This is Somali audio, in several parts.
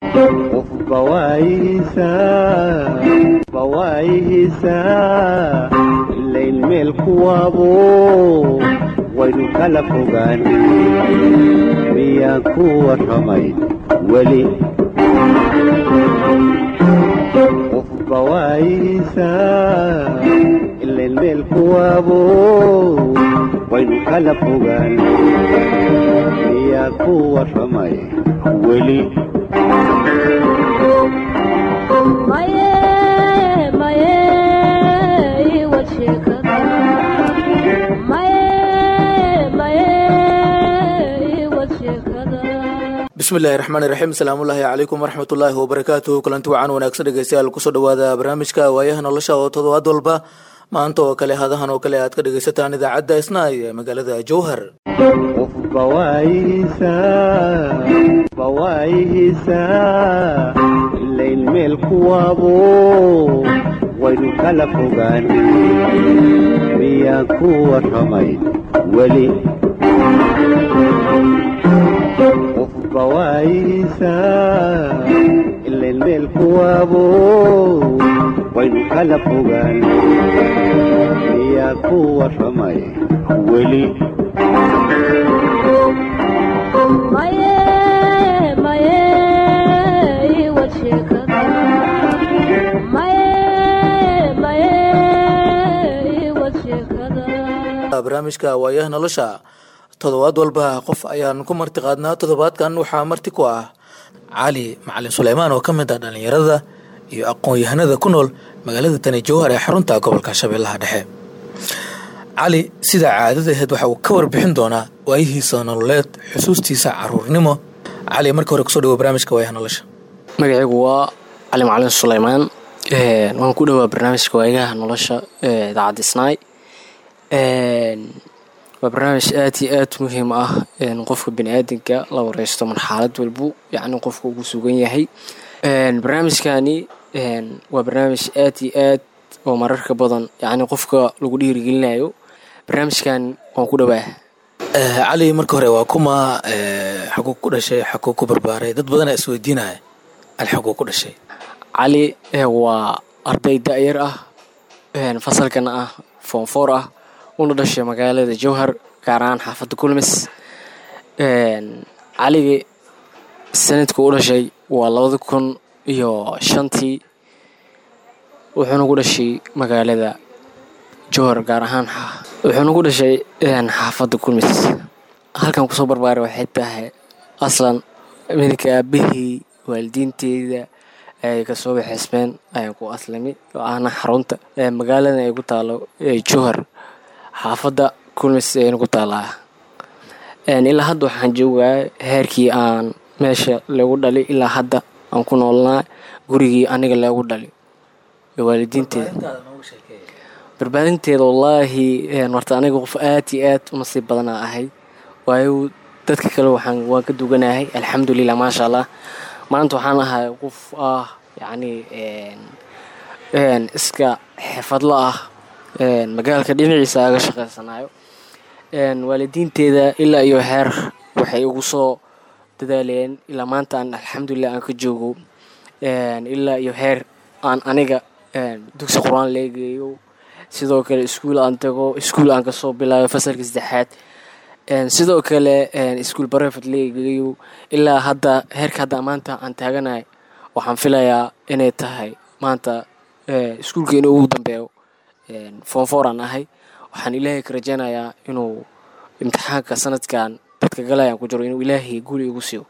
bawaayihiisaa ilayn meel kuwaabo waynu kala fogaan miyaan ku warramay weli qof bawaayihiisaa ilayn meel kuwaabo waynu kala fogaan miyaan ku warramay weli bismillahi raxmaani raxiim asalaamullaahi calaykum waraxmatullaahi wabarakaatuhu kulanti wacan wanaagsan dhegeystayaal kusoo dhawaada barnaamijka waayaha nolosha oo todobaad walba maanta oo kale hadahan oo kale aad ka dhegeysataan idaacadda isnaay ee magaalada jowhar qof bawaayihiisaa ilayn meel kuwaabo waynu kala fogaan miyaan ku warramay weli qof bawaayihiisaa ilayn meel kuwaabo waynu kala fogaan miyaan ku warramay weli barnaamijka waayaha nolosha todobaad walba qof ayaan ku marti qaadnaa toddobaadkan waxaa marti ku ah cali macalin suleymaan oo ka mid ah dhallinyarada iyo aqoon-yahanada ku nool magaalada tani jowhar ee xarunta gobolka shabeellaha dhexe cali sida caadadaheed waxa uu ka warbixin doonaa waayihiisa nololeed xusuustiisa caruurnimo cali marka hore kusoo dhawo barnaamijka waayaha nolosha magacaygu waa cali macalin suleymaan waan ku dhowaa barnaamijka waayaha nolosha idaacadda snaay waa barnaamij aad iyo aad muhiim ah qofka baniaadanka la wareysto marxalad walbu yacni qofka ugu sugan yahay barnaamijkani waa barnaamij aad iyo aad oo mararka badan yacni qofka lagu dhiirigelinayo barnaamijkan waan ku dhowaa cali marka hore waa kuma xaguu ku dhashay xaguu ku barbaaray dad badanaa isweydiinaya cali xaguu ku dhashay cali waa arday da-yar ah fasalkana ah foonfoor ah una dhashay magaalada jowhar gaar ahaan xaafadda kulmis caligi sanadku u dhashay waa labada kun iyo shantii wuxuuna ku dhashay magaalada jowhar gaar ahaan wuxuuna ku dhashay xaafadda kulmis halkan kusoo barbaaray waxay tahay aslan midinka aabahii waalidiinteeda ay kasoo baxeysmeen ayaan ku aslami oo ahna xarunta magaaladan ay ku taalo jowhar xaafadda kulmis ayna ku taalaa ilaa hadda waxaan joogaa heerkii aan meesha lagu dhali ilaa hadda aan ku noolnaa gurigii aniga lagu dhali waalidiinteeda barbaadinteeda wallaahi marta aniga qof aad iyo aad u nasiib badanaa ahay waayo dadka kale waxaan waan ka duganahay alxamdulilah maasha allah maanta waxaan ahay qof ah yacni iska xirfadlo ah magaalka dhinaciisa aga shaqaysanayo waalidiinteeda ilaa iyo heer waxay ugu soo dadaaleen ilaa maanta aan alxamdulilah aan ka joogo ilaa iyo heer aan aniga dugsi qur-aan leegeeyo sidoo kale iskuul aan tago iskuul aan kasoo bilaayo fasalka saddexaad sidoo kale iskuul barefet leegeeyo ilaa hadda heerka hadda maanta aan taaganahay waxaan filayaa inay tahay maanta iskuulka inuu ugu dambeeyo foonfoor aan ahay waxaan ilaahay ka rajaynayaa inuu imtixaanka sanadkan dadka galayaan ku jiro inuu ilaahay guli igu siiyo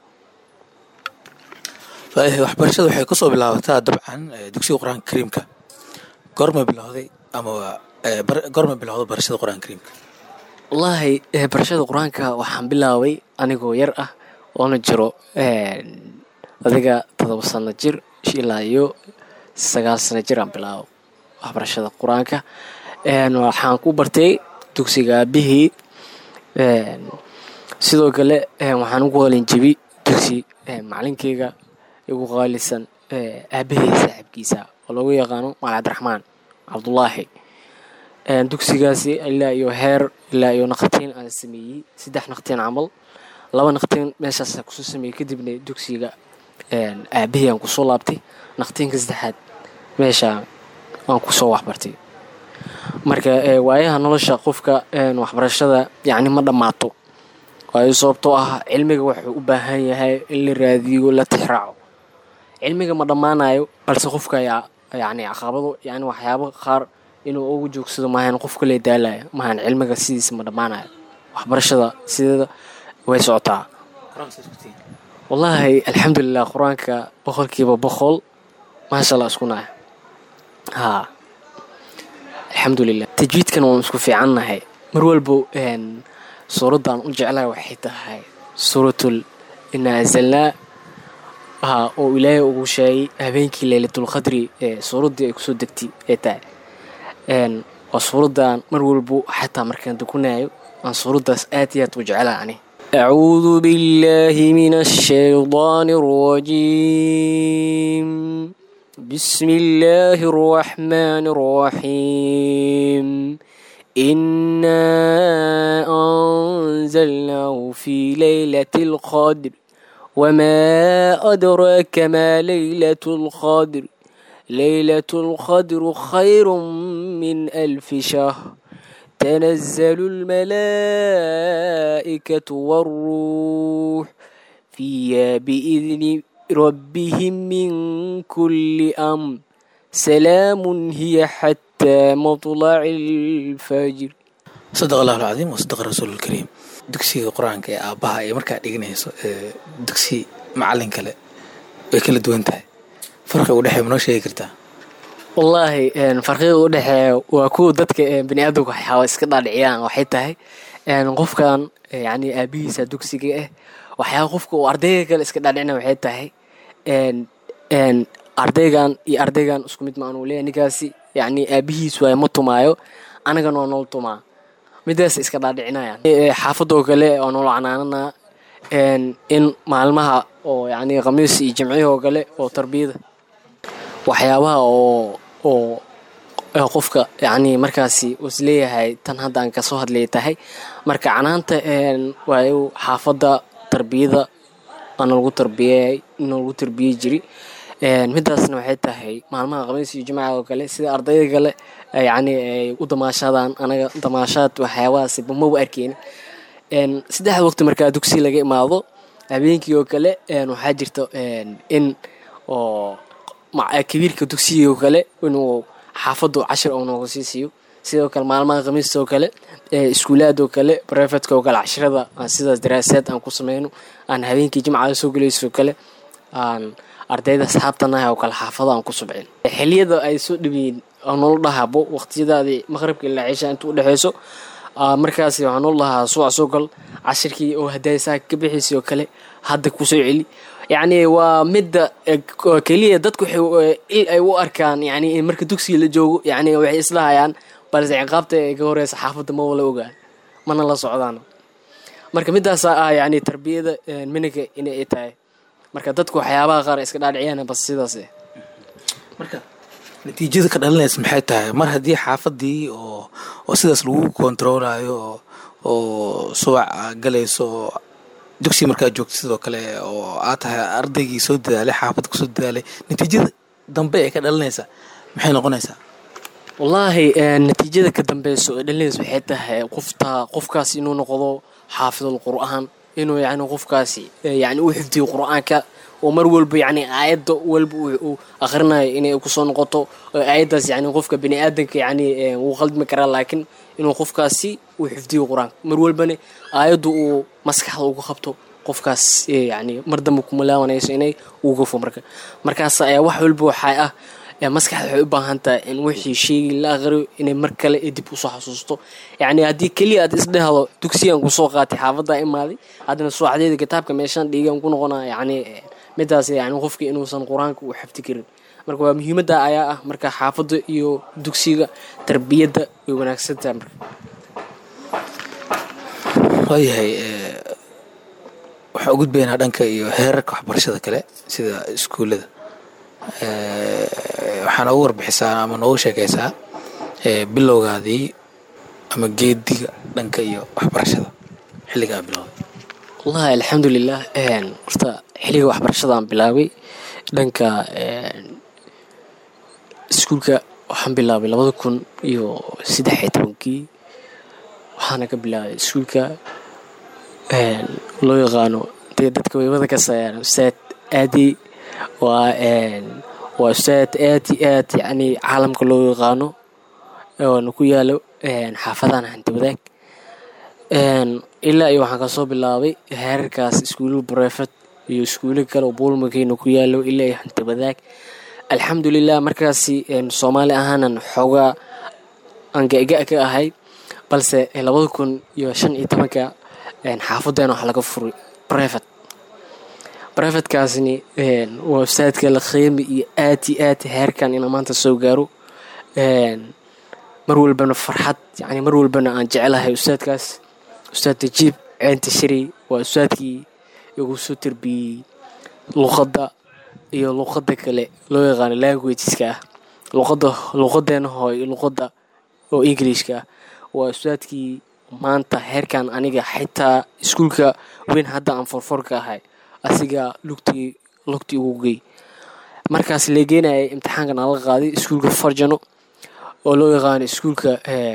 waxbarashada waxay kasoo bilaabataa dabcan dugsiga qur-aanka kariimka goorma bilowday ama goorma bilowda barashada qur-aanka kariimka wallaahi barashada qur-aanka waxaan bilaabay anigoo yar ah oona jiro adiga todoba sano jir ilaa iyo sagaal sano jir aan bilaabo waxbarashada qur-aanka waxaan ku bartay dugsiga aabihii sidoo kale waxaan ugu qalinjebi dugsi macalinkeyga igu qaalisan aabahey saaxiibkiisa oo lagu yaqaano maal cabdiraxmaan cabdulaahi dugsigaasi ilaa iyo heer ilaa iyo naqtiin aan sameeyey saddex naqtiin camal laba naqtiin meeshaas kusoo sameeyey kadibna dugsiga aabahii aan kusoo laabtay naqtiinka saddexaad meesha aan kusoo waxbartay marka waayaha nolosha qofka waxbarashada yacni ma dhammaato waayo sababtoo ah cilmiga wuxuu u baahan yahay in la raadiyo la tixraaco cilmiga ma dhammaanayo balse qofka ayaa yacni caqabado yani waxyaabo qaar inuu ugu joogsado maahan qofka lee daalaya maahan cilmiga sidiisa ma dhammaanayo waxbarashada sideeda way socotaa wallaahi alxamdulilah qur-aanka boqolkiiba boqol maasha allah isku nahay haa alxamdulilah tajwiidkan waan isku fiicannahay mar walbo suuraddan u jeclahay waxay tahay suuratul inaa anzalnaa haa oo ilaahay ugu sheegay habeenkii leylatulqadri ee suuraddii ay kusoo degtay ee tahay waa suuraddan mar walbo xataa markaan dukunayo aan suuraddaas aad iyo aad u jeclaha ani أعوذ بالله من الشيطان الرجيم بسم الله الرحمن الرحيم إنا أنزلناه في ليلة القدر وما أدراك ما ليلة القدر ليلة القدر خير من ألف شهر تنزل الملائكة والروح فيها بإذن ربهم من كل أمر سلام هي حتى مطلع الفجر sadaq allahu alcadiim wa sadaqa rasuulu lkariim dugsiga qur-aanka ee aabbaha ee markaa dhiganayso ee dugsi macallin kale way kala duwan tahay farqiga u dhexeeya ma noo sheegi kartaa wallaahi farqiga u dhexeeya waa kuwa dadka bani aadamka waxyaaba iska dhaadhiciyaan waxay tahay qofkan yani aabihiisa dugsiga ah waxyaaba qofka uu ardayga kale iska dhaadhicina waxay tahay ardaygan iyo ardaygan isku mid maan uu leeyahay ninkaasi yani aabihiis waay ma tumaayo anagana waa nool tumaa midaas iska dhaadhicinayaan xaafadoo kale oo noola canaanana in maalmaha oo yani khamiis iyo jimcihii oo kale oo tarbiyada waxyaabaha oo oo qofka yani markaasi isleeyahay tan hadda aan kasoo hadlay tahay marka canaanta waayu xaafadda tarbiyada ana lagu tarbiyey ina lagu tarbiyey jiri midaasna waxay tahay maalmaha khamiis iyo jimcaha oo kale sida ardayda kale yani ay u damaashadaan anaga damaashaad waxyaabahaasi bamaba arkeyna saddexda waqti markaa dugsi laga imaado habeenkii oo kale waxaa jirta in oo kabiirka dugsiga oo kale inuu xaafaddu cashir oo nooga sii siiyo sidoo kale maalmaha khamiista oo kale iskuulaad oo kale brefetka oo kale cashirada aan sidaas daraasaad aan ku sameyno aan habeenkii jimcada soo gelayso oo kale aan ardayda asxaabtanaha oo kale xaafado aan ku subcin xiliyada ay soo dhaweyn noola dhahabo waqtiyadaadii maqribka ilaa cisha inta u dhexeyso markaasi waxaa noola dhahaa suwac soo gal cashirkii oo hadaysaa ka bixiisay oo kale hadda kusoo celi yacni waa midda keliya dadku il ay u arkaan yani in marka dugsiga la joogo yani waxay islahayaan balse ciqaabta ay ka horeysa xaafadda ma wala ogaan mana la socdaan marka midaasa ah yani tarbiyada miniga inay tahay marka dadku waxyaabaha qaar iska dhaadhiciyaan bas sidaas marka natiijada ka dhalinaysa maxay tahay mar haddii xaafadii oo oo sidaas lagu kontaroolayo oo oo suwac galayso oo dugsi markaa joogto sidoo kale oo aad tahay ardaygii soo dadaalay xaafadda kusoo dadaalay natiijada dambe ee ka dhalinaysa maxay noqonaysaa wallaahi natiijada ka dambeyso ee dhalinaysa waxay tahay qofta qofkaas inuu noqdo xaafidul qur'aan inuu yani qofkaasi yani u xifdiyo qur-aanka oo mar walba yani aayadda walba uu akhrinayo inay kusoo noqoto aayaddaas yani qofka bani aadanka yani wuu qaldmi karaa laakiin inuu qofkaasi uu xifdiyo qur-aanka mar walbana aayaddu uu maskaxda uga qabto qofkaas yani mar dambe kumalaawanayso inay uu gafo marka markaas ayaa wax walba waxaa ah maskaxda waxay u baahan tahay in wixii sheegi la aqriyo inay mar kale dib usoo xasuusto yacni haddii keliya aad isdhehdo dugsigan kusoo qaatay xaafaddaa imaaday haddana suuxdeeda kitaabka meeshaan dhiigan ku noqonaa yacni midaas yani qofkii inuusan qur-aanka u xafdi karin marka waa muhiimadda ayaa ah marka xaafadda iyo dugsiga tarbiyadda way wanaagsan tahay marka waayahay waxaan u gudbaynaa dhanka iyo heerarka waxbarashada kale sida iskuullada waxaa noogu warbixisaa ama noogu sheekaysaa bilowgaadii ama geediga dhanka iyo waxbarashada xilligaa bilowday wallahi alxamdulilah horta xiliga waxbarashadaan bilaabay dhanka iskuulka waxaan bilaabay labada kun iyo saddex iyo tobankii waxaana ka bilaabay iskuulka loo yaqaano dee dadka weybada ka sayaan ustaad aadi waa waa ustaad aad iyo aad yacni caalamka loo yaqaano oona ku yaalo xaafadahan hanti wadaag ilaa iyo waxaan kasoo bilaabay heerarkaas iskuulo brefet iyo iskuulo kale oo buulmakeena ku yaalo ilaa iyo hanti wadaag alxamdulilah markaasi soomaali ahaanan xoogaa aan ga-ga ka ahay balse labada kun iyo shan iyo tobanka xaafadeena waxaa laga furay brevet brevetkaasni waa ustaadka la qiimi iyo aad iyo aad heerkan inaa maanta soo gaaro mar walbana farxad yani mar walbana aan jecelahay ustaadkaas ustaad tajiib ceenta shari waa ustaadkii igu soo tarbiyey luqadda iyo luqadda kale loo yaqaano languageska ah luqadda luqadeena hooy luqadda oo englishka ah waa ustaadkii maanta heerkan aniga xitaa iskuulka weyn hadda aan forforka ahay asigaa lugtii lugtii ugu gey markaas leegeenayay imtixaankan aan la qaaday iskuulka farjano oo loo yaqaano iskuulka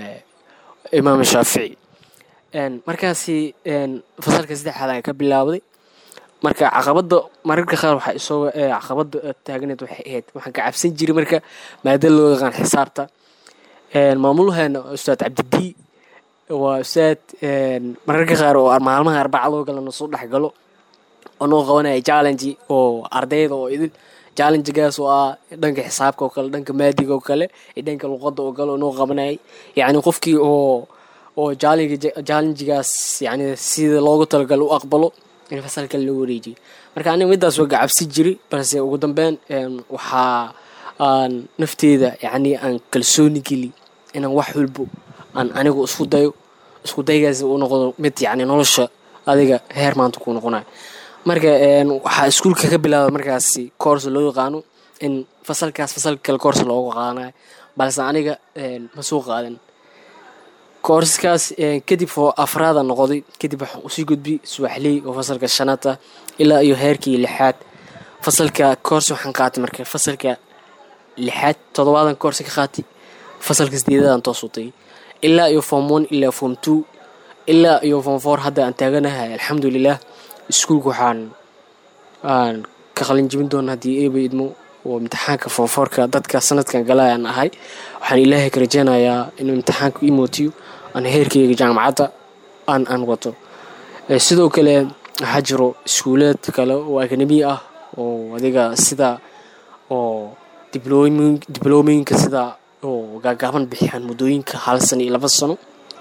imaam shaafici markaasi fasalka saddexaad aan ka bilaabday marka caqabada mararka qaar waxaa isoo caqabada taagneed waxay ahayd waxaan ka cabsan jiray marka maada loo yaqaan xisaabta maamulaheena ustaad cabdidii waa ustaad mararka qaar oo maalmaha arbaca loo gala nasoo dhex galo oo noo qabanaya challenge oo ardayda oo idin challengegaas oo ah dhanka xisaabka oo kale dhanka maadiga oo kale iyo dhanka luqadda oo kale oo noo qabanayay yacni qofkii oo oo challengegaas yani sida loogu talagalo u aqbalo in fasalka loo wareejiyo marka aniga midaas waa gacabsi jiray balse ugu dambeyn waxaa aan nafteeda yacni aan kalsooni geli inaan wax walbo aan anigu isku dayo isku daygaas u noqdo mid yacni nolosha adiga heer maanta ku noqonayo marka waxaa iskuulka ka bilaaba markaasi course loo yaqaano in fasalkaas fasalka kale course loogu qaadanayo balse aniga ma soo qaadan courseskaas kadib oo afraada noqday kadib waxaan usii gudbiyey subaxley oo fasalka shanaad ah ilaa iyo heerkii lixaad fasalka course waxaan qaatay marka fasalka lixaad toddobaadan course ka qaatay fasalka sideedadan toosutay ilaa iyo form one ilaa form two ilaa iyo form four hadda aan taaganahay alxamdulilah iskuulka waxaan aan ka qalin jebin doona haddii eeba idmo oo imtixaanka foorfoorka dadka sanadkan galay aan ahay waxaan ilaahay ka rajeynayaa inuu imtixaanka ii mootiyo aan heerkayga jaamacadda aan aan wato sidoo kale waxaa jiro iskuuleed kale oo akademi ah oo adiga sida oo dibloominka sida oo gaagaaban bixiyaan muddooyinka hal sano iyo laba sano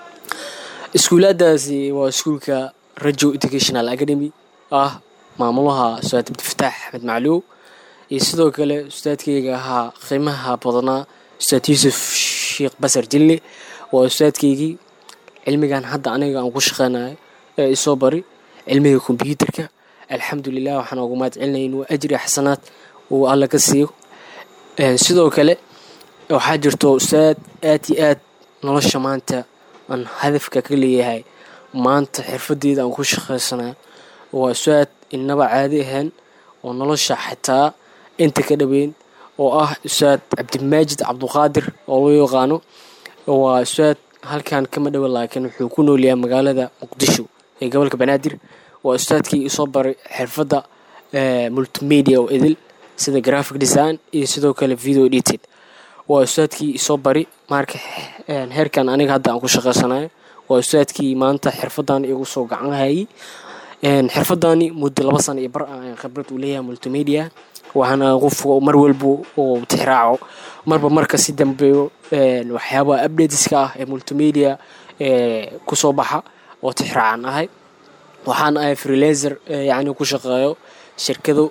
iskuulaadaasi waa iskuulka rajo educational academy ah maamulaha ustaad abdifataax axmed macluw iyo sidoo kale ustaadkayga ahaa qiimaha badnaa ustaad yuusuf sheekh basar jille waa ustaadkaygii cilmigan hadda aniga aan ku shaqeynayo ee isoo bari cilmiga kombyuutarka alxamdulilah waxaan ugu mahad celinayn waa ajri xasanaad uu alla ka siiyo sidoo kale waxaa jirto ustaad aad iyo aad nolosha maanta aan hadafka ka leeyahay maanta xirfadeeda aan ku shaqeysanayo waa ustaad inaba caadi ahayn oo nolosha xitaa inta ka dhaweyn oo ah ustaad cabdimaajid cabduqaadir oo loo yaqaano waa ustaad halkan kama dhowa laakiin wuxuu ku noolyahay magaalada muqdisho ee gobolka banaadir waa ustaadkii isoo baray xirfadda multimedia oo idil sida graphic design iyo sidoo kale video edited waa ustaadkii isoo bari marka heerkan aniga hadda aan ku shaqeysanayo waa ustaadkii maanta xirfadan igu soo gacan hayay xirfadani muddo laba sano iyo bar aan khibrad u leeyahay multimedia waxaana qof mar walba uu tixraaco marba marka si dambeeyo waxyaabaha updateska ah ee multimedia kusoo baxa oo tixraacan ahay waxaan ahay freelaser yacni ku shaqeeyo shirkado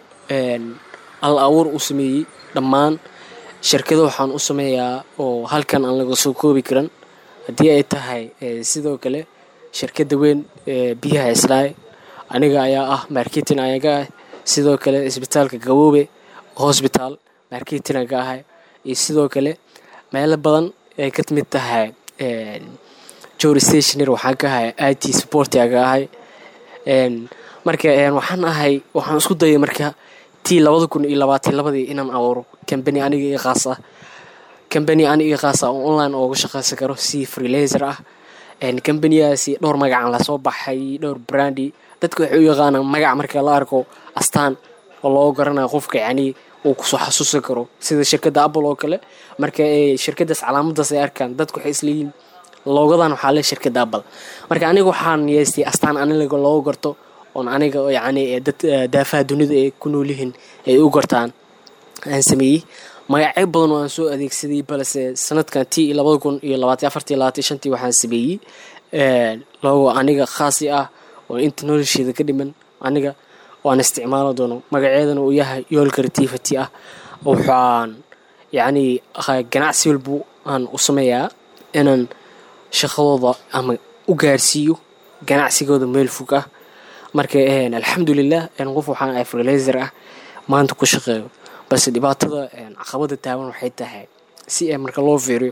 al abuur u sameeyey dhammaan shirkado waxaan u sameeyaa oo halkan aan laga soo koobi karan haddii ay tahay sidoo kale shirkadda weyn biyaha islaay aniga ayaa ah marketing ayaga ah sidoo kale isbitaalka gaboobe hosbitaal marketing aga ahay iyo sidoo kale meelo badan ay ka mid tahay jor stationer waxaan ka ahay i t support aga ahay marka waxaan ahay waxaan isku dayay marka tii labada kun iyo labaatan labadii inaan abuuro kambani aniga io khaas ah kambani aniga io khaas ah oo online ooga shaqaysan karo si freelaser ah kambaniyaasi dhowr magacaan lasoo baxay dhowr brandi dadka waxay u yaqaanaan magac marka la arko astaan oo loo garanayo qofka yacni uu kusoo xasuusan karo sida shirkadda apple oo kale marka shirkadaas calaamadaas ay arkaan dadku waxay isleeyihin loogadan waxaa le shirkadda apple marka aniga waxaan yeestay astaan aniga looga garto oon aniga yacni dad daafaha dunida ay ku nool yihiin ay u gartaan aan sameeyey magacyo badan oo aan soo adeegsaday balse sanadkan tii iyo labada kun iyo labaatan afartii labaatan shantii waxaan sameeyey logo aniga khaasi ah oo inta nolosheeda ka dhiman aniga waan isticmaalo doono magaceedana uu yahay yool creativity ah waxaan yacni ganacsi walbu aan u sameeyaa inaan shaqadooda ama u gaarsiiyo ganacsigooda meel fog ah marka alxamdulilah qof waxaan ahay freelaser ah maanta ku shaqeeyo balse dhibaatada caqabada taaban waxay tahay si ay marka loo fiiriyo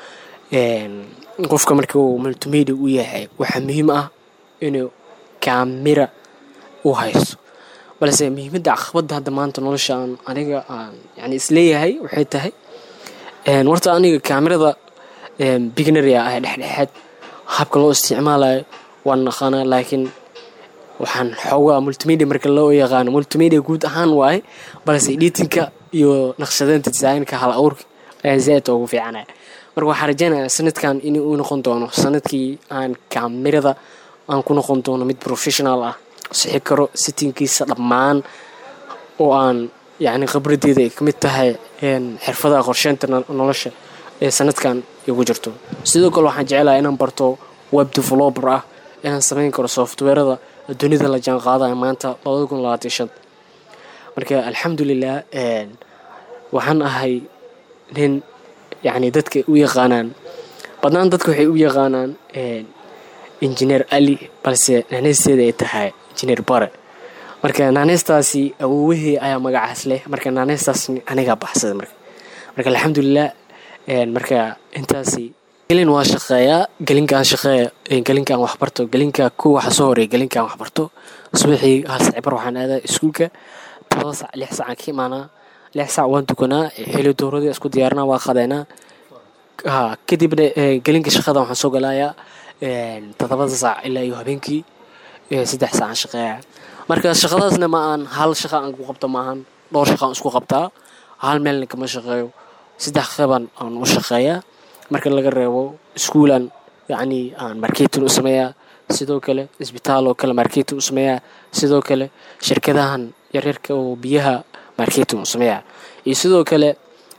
qofka marka uu multimedia u yahay waxaa muhiim ah inuu kaamira u haysto balse muhiimadda caqabada hadda maanta noloshaan aniga aan yani isleeyahay waxay tahay warta aniga kaamirada bignaria ah dhexdhexaad habka loo isticmaalayo waan naqaanaa laakiin waxaan xoogaa multimedia marka loo yaqaano multimedia guud ahaan waaye balse editinka iyo naqshadeynta desaynka hal awrka ayaa zaaid ugu fiicanaya marka waxaan rajeynayaa sanadkan in uu noqon doono sanadkii aan kaamirada aan ku noqon doono mid professional ah sixi karo sitinkiisa dhammaan oo aan yacni khibradeeda ay ka mid tahay xirfadaha qorsheynta nolosha ee sanadkan igu jirto sidoo kale waxaan jecelahay inaan barto web developer ah inaan samayn karo softwarada dunida la jaan qaadaya maanta labada kun labaatan shan marka alxamdulilah waxaan ahay nin yacni dadka u yaqaanaan badnaan dadka waxay u yaqaanaan injineer ali balse naaneysteeda ay tahay injineer bare marka naaneystaasi awoowahey ayaa magacaas leh marka naaneystaas anigaa baxsada marka marka alxamdulilah marka intaasi gelin waa shaqeeyaa gelinkaan shaqeeya gelinkaan waxbarto gelinka ku waxa soo horeeya gelinkaan waxbarto subaxii hal sac bar waxaan aadaa iskuulka todoba sac lix sacaan ka imaanaa lix sac waan tukanaa xili dowradii isku diyaarinaa waa qadeynaa ha kadibna gelinka shaqada waxaan soo galaayaa todobada saac ilaa iyo habeenkii saddex saacaan shaqeeyaa marka shaqadaasna ma aan hal shaqa aan ku qabto maahan dhowr shaqa aan isku qabtaa hal meelna kama shaqeeyo saddex qeybaan aan u shaqeeyaa marka laga reebo iskuulan yacni aan marketing u sameeyaa sidoo kale isbitaal oo kale marketing u sameeyaa sidoo kale shirkadahan yaryarka oo biyaha marketing u sameeyaa iyo sidoo kale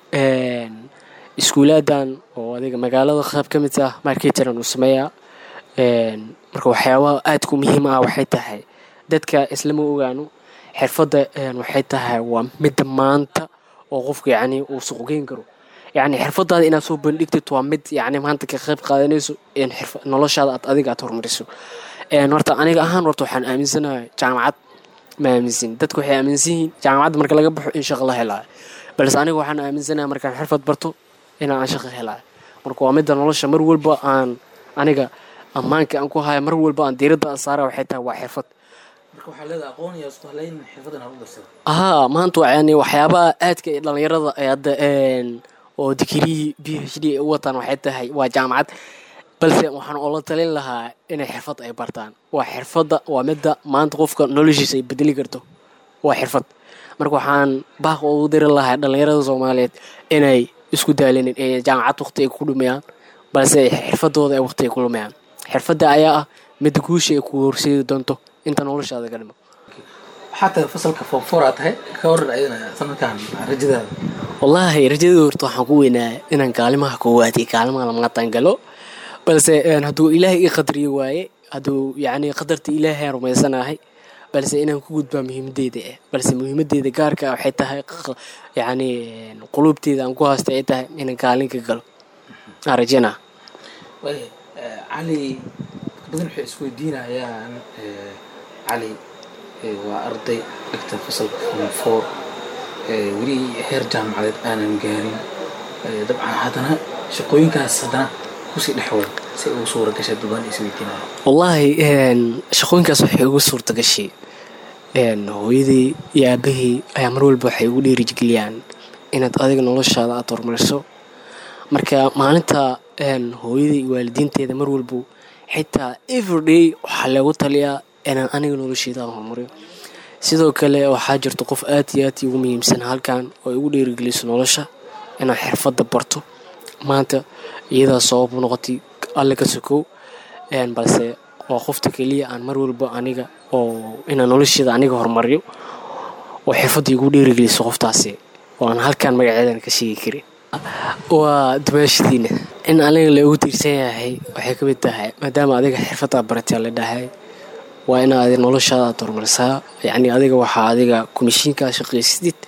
iskuulaadan oo adiga magaalada qayb ka mid ah marketingan u sameeyaa marka waxyaabaha aadka u muhiim ah waxay tahay dadka islama ogaano xirfadda waxay tahay waa midda maanta oo qofka yacni uu suuqgeyn karo yacni xirfadaada inaad soo bandhigtid waa mid yacni maanta ka qayb qaadanayso in xirfa noloshaada aad adiga aad horumariso horta aniga ahaan horta waxaan aaminsanahay jaamacad ma aaminsan dadku waxay aaminsan yihiin jaamacadda marka laga baxo in shaqo la helaayo balse aniga waxaan aaminsanahay markaan xirfad barto inaan aan shaqo helaayo marka waa midda nolosha mar walba aan aniga ammaanka aan ku haya mar walba aan diiradda aan saara waxay tahay waa xirfad haa maanta yani waxyaabaha aadka ee dhalinyarada ee hadda oo digirihii b h d u wataan waxay tahay waa jaamacad balse waxaan oola talin lahaa inay xirfad ay bartaan waa xirfadda waa midda maanta qofka noloshiisa ay bedeli karto waa xirfad marka waxaan baaq ugu diri lahaa dhalinyarada soomaaliyeed inay isku daalinin ee jaamacad waqti ay ku dhumayaan balse xirfadooda ay waqti ay ku lumayaan xirfadda ayaa ah midda guusha ay ku horseedi doonto inta noloshaada ka dhimo waxaa tahay fasalka foomforaa tahay ka waran ayadana sanadkan rajadaada wallaahi rajadii horta waxaan ku weynaaya inaan kaalimaha koowaad iyo kaalimaha lamaqataan galo balse hadduu ilaahay ii qadriyo waaye hadduu yacni qadarta ilaahay rumaysanahay balse inaan ku gudbaa muhiimadeyda ah balse muhiimadeyda gaarka ah waxay tahay yacni quluubteeda aan ku haysta ay tahay inaan kaalin ka galo aan rajanaa waaya cali badan waxay isweydiinayaan cali waa arday dhigta fasalka form four weli heer jaamacadeed aanan gaarin dabcan haddana shaqooyinkaas haddana kusii dhexwada si ugu suura gasha duban isweydiinaya wallaahi shaqooyinkaas waxay ugu suurta gashay hooyadii iyo aabahii ayaa mar walba waxay ugu dhiirigeliyaan inaad adiga noloshaada aada horumariso marka maalinta hooyadii iyo waalidiinteeda mar walba xitaa everyday waxaa lagu taliyaa inaan aniga nolosheeda aan horumariyo sidoo kale waxaa jirta qof aad iyo aad ugu muhiimsan halkan oo igu dhiirigeliso nolosha inaan xirfadda barto maanta iyadaa sabab u noqotay alle ka sokow balse waa qofta keliya aan mar walba aniga oo inaan nolosheeda aniga horumariyo oo xirfadda igu dhiirigeliso qoftaasi oo aan halkan magaceedan ka sheegi karin waa dumaashadiina in aniga la ugu tiirsan yahay waxay ka mid tahay maadaama adiga xirfaddaa barataa la dhahay waa inaad noloshaada aad horumarisaa yacni adiga waxaa adiga komishiinkaa shaqaysidid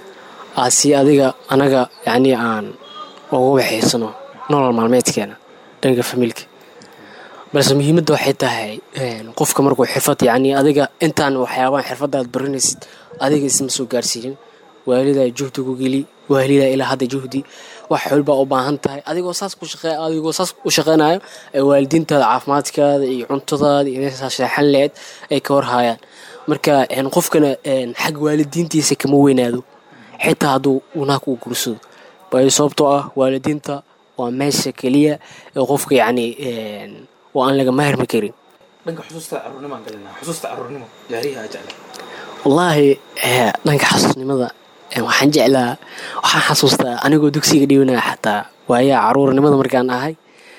aasi adiga anaga yacni aan uga waxaysano nolol maalmeedkeena dhanka famiilka balse muhiimadda waxay tahay qofka markuu xirfad yacni adiga intaan waxyaabahan xirfadda aad baranaysid adiga isma soo gaarsiinin waalidaa juhdi ku geli waalidaa ilaa hadda juhdi wax xolbaa u baahan tahay adigoo saas ku shaqe adigoo saas u shaqeynayo ee waalidiintaada caafimaadkaada iyo cuntadaada iyo meeshaa sheexan leed ay ka warhaayaan marka qofkana xag waalidiintiisa kama weynaado xitaa hadduu unaag uu gursado waayo sababtoo ah waalidiinta waa meesha keliya ee qofka yacni oo aan laga maarmi karin dhanka xusuusta caruurnimaan galinaa xusuusta caruurnimo yaariyaha jecla wallaahi dhanka xasuusnimada waxaan jeclaa waxaan xasuustaa anigoo dugsiga dhiwanaya xataa waayaa caruurnimada markaan ahay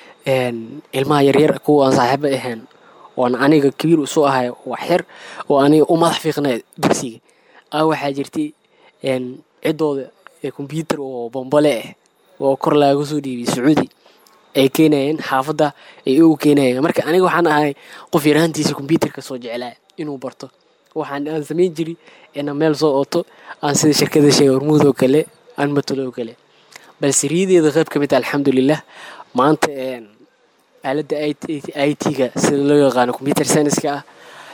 ilmaha yaryar kuwa aan saaxiibo ahayn oon aniga kabiir isu ahay wax yar oo aniga u madax fiiqnay dugsiga a waxaa jirtay ciddooda kombyuutar oo bombole ah oo kor laaga soo dhiibiyay sacuudi ay keenayeen xaafadda ay ugu keenayeen marka aniga waxaan ahay qof yaraantiisa kombyuutarka soo jeclaa inuu barto waxaan aan samayn jiri inaan meel soo ooto aan sida shirkada sheega hormuud oo kale aan matalo oo kale balse riyadeeda qayb ka mid ah alxamdulilah maanta aaladda i t-ga sida loo yaqaano combyuter scienska ah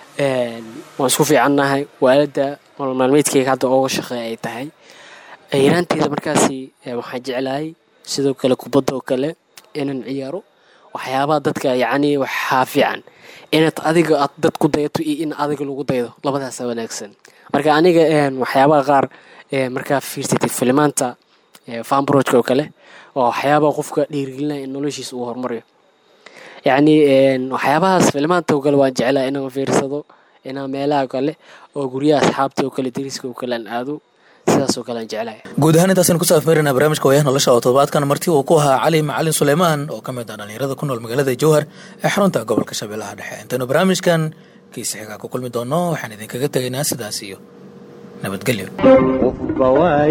waan isku fiicannahay waaladda nolol maalmeedkeyga hadda ooga shaqeeya ay tahay yaraanteeda markaasi waxaan jeclahay sidoo kale kubadda oo kale inaan ciyaaro waxyaabaha dadka yacni waxaa fiican inaad adiga aad dad ku dayato iyo in adiga lagu daydo labadaasa wanaagsan marka aniga waxyaabaha qaar markaa fiirsatid filimaanta fanbrojka oo kale waa waxyaabaha qofka dhiirigelinaya in noloshiisa uu horumariyo yacni waxyaabahaas filimaanta oo kale waan jeclaa inaan fiirsado inaan meelaha kale oo guryaha asxaabta oo kale dariska oo kale aan aado sidaas oo kale aan jeclahay guud ahaan intaasaynu ku saafmeerina barnaamijka waayaha nolosha oo toddobaadkan marti uu ku ahaa cali macalin suleymaan oo ka mid ah dhallinyarada ku nool magaalada jowhar ee xarunta gobolka shabeellaha dhexe intaynu barnaamijkan kiisa xigaa ku kulmi doono waxaan idinkaga tegaynaa sidaas iyo nabadgelyo qofba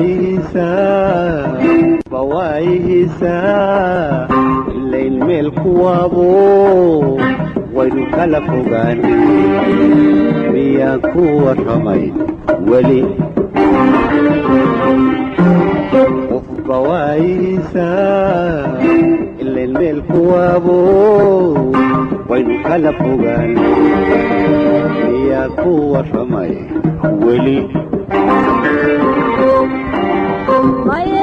waayihiisaa ilayn meel kuwaabo waynu kala fogaan miyaan ku warramay weli qofba waayihiisaa ilayn meel kuwaabo waynu kala fogaan miyaan ku warramay weli Vaya